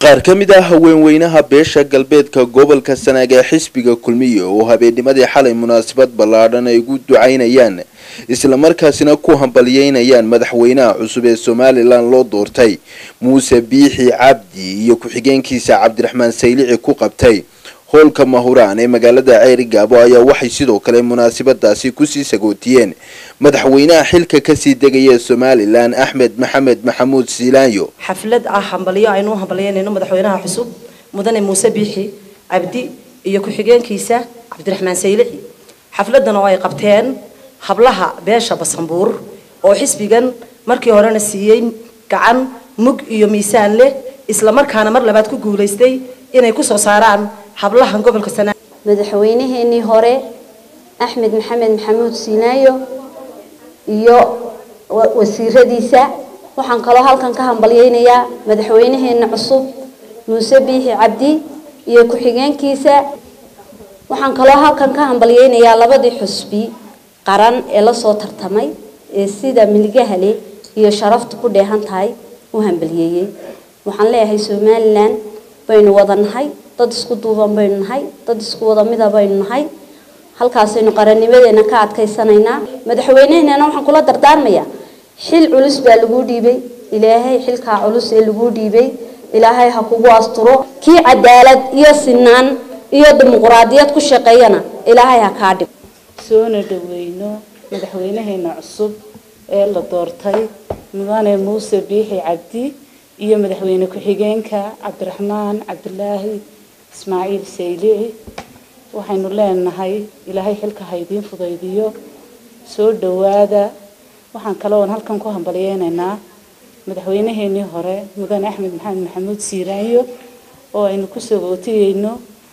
qaar ka mid ah haweenweynaha beesha galbeedka gobolka sanaag ee xisbiga kulmiye oo habeennimadii xalay munaasabad ballaadhan ay ugu ducaynayaan islamarkaasina ku hambalyeynayaan madaxweynaha cusub ee somalilan loo doortay muuse biixi cabdi iyo ku-xigeenkiisa cabdiraxmaan saylici ku qabtay hoolka mahuraan ee magaalada ceeri gaabo ayaa waxay sidoo kale munaasabadaasi kusii sagootiyeen madaxweynaha xilka kasii degaya somalilan axmed maxamed maxamuud siilaanyo xaflad ah hambalyo aynu u hambalyeynayno madaxweynaha cusub mudane muuse biixi cabdi iyo ku-xigeenkiisa cabdiraxmaan saylici xafladan oo ay qabteen hablaha beesha basanbuur oo xisbigan markii horena siiyey gacan mug iyo miisaan leh islamarkaana mar labaad ku guulaystay inay kusoo saaraan hablahan gobolka sanaa madaxweynaheenii hore axmed maxamed maxamuud siinaayo iyo wasiiradiisa waxaan kaloo halkan ka hambalyeynayaa madaxweynaheena cusub muuse biixi cabdi iyo ku-xigeenkiisa waxaan kaloo halkan ka hambalyeynayaa labadii xusbi qaran ee lasoo tartamay ee sida miligahale iyo sharaftu ku dheehan tahay u hambalyeeyey waxaan leeyahay somalilan baynu wada nahay dad isku duuban baynu nahay dad isku wada mida baynu nahay halkaasaynu qarannimadeena ka adkaysanaynaa madaxweyneheenana waxaan kula dardaarmayaa xil culus baa laguu dhiibay ilaahay xilkaa culus ee laguu dhiibay ilaahay ha kugu asturo kii cadaalad iyo sinaan iyo dimuquraadiyad ku shaqeeyana ilaahay ha kaa dhig soona dhaweyno madaxweynaheena cusub ee la doortay mudane muuse biixi cabdi iyo madaxweyne ku-xigeenka cabdiraxmaan cabdilaahi ismaaciil saylici waxaynu leenahay ilaahay xilka ha idiin fudaydiyo soo dhawaada waxaan kale oon halkan ku hambalyeynaynaa madaxweynaheenii hore mudane axmed maxamed maxamuud siiraanyo oo aynu kusoo ootiyeyno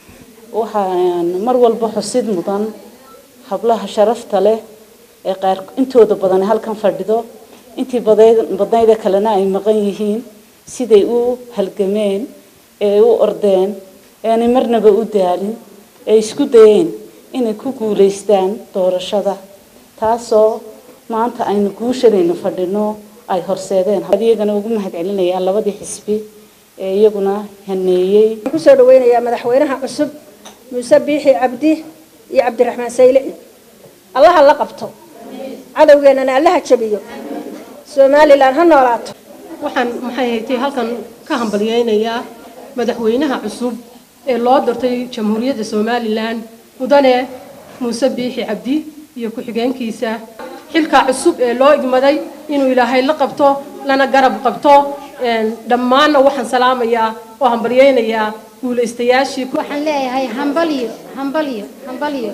waxaan mar walba xusid mudan hablaha sharafta leh ee qaar intooda badan halkan fadhido intii badnayda kalena ay maqan yihiin siday u halgameen ee u ordeen aanay marnaba u daalin ee isku dayeen inay ku guulaystaan doorashada taasoo maanta aynu guushanaynu fadhino ay horseedeen iyagana ugu mahad celinayaan labadii xisbi ee iyaguna haneeyey kusoo dhaweynayaa madaxweynaha cusub muuse biixi cabdi iyo cabdiraxmaan saylici allaha la qabto cadowgeenana allaha jabiyo somalilan ha noolaato waxaan maxay haytay halkan ka hambalyeynayaa madaxweynaha cusub ee loo doortay jamhuuriyadda somalilan mudane muuse biixi cabdi iyo ku-xigeenkiisa xilka cusub ee loo igmaday inuu ilaahay la qabto lana garab qabto dhammaanna waxaan salaamayaa oo hambalyeynayaa guulaystayaashii waxaan leeyahay hambalyo hambalyo hambalyo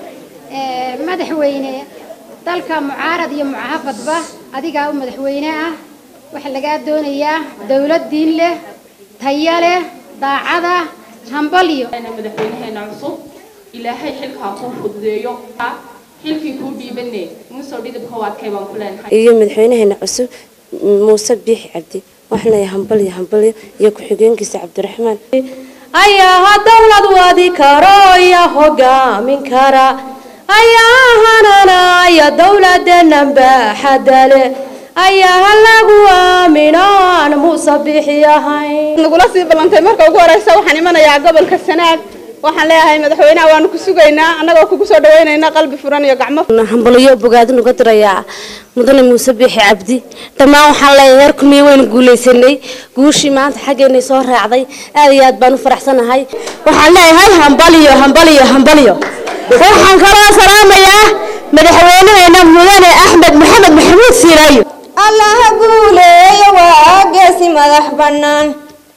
madaxweyne dalka mucaarad iyo mucaafadba adigaa u madaxweyne ah waxaa lagaa doonayaa dowlad diin leh taya leh daacada hambalyo madaxweynaheena cusub ilaahay xilkaa kuu fududeeyo xilkii kuu dhiibane musoo dhidibka u adkay baan ku leenahay iyo madaxweynaheena cusub muuse biixi cabdi waxaan leeyahay hambalyo hambalyo iyo ku-xigeenkiisa cabdiraxmaan ayaa dowlad wadi karo iyo hogaamin kara ayaa hananaya dowladenan baaxadale ayaa lagu aamino aan muuse bixi ahayn nagula sii ballantay marka ugu horeysa waxaan imanayaa gobolka sanaag waxaan leeyahay madaxweynaha waanu ku sugaynaa annagoo kugu soo dhaweynayna qalbi furan iyo gacmo hambalyo bogaadin uga dirayaa mudane muuse biixi cabdi dhammaan waxaan leeyahay heer kumiye waynu guulaysanay guushii maanta xaggeenay soo raacday aad iyo aad baan u faraxsanahay waxaan leeyahay hambalyo hambalyo hambalyo waxaan kaloo salaamayaa madaxweynaheena mudane axmed maxamed maxamuud siiraayo allaha guuleeya waa geesi madax bannaan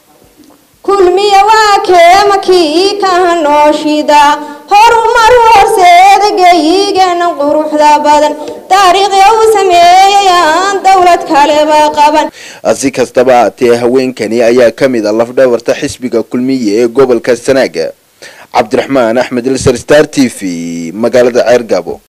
kulmiya waa keema kii kaha nooshida horumar horseeda geeyigeena quruxda badan taariikhya uu sameeyayaan dowlad kaleba qaban si kastaba haatee haweenkani ayaa ka mid a lafdhabarta xisbiga kulmiye ee gobolka sanaaga cabdiraxmaan axmed ilsar star t v magaalada ceer gaabo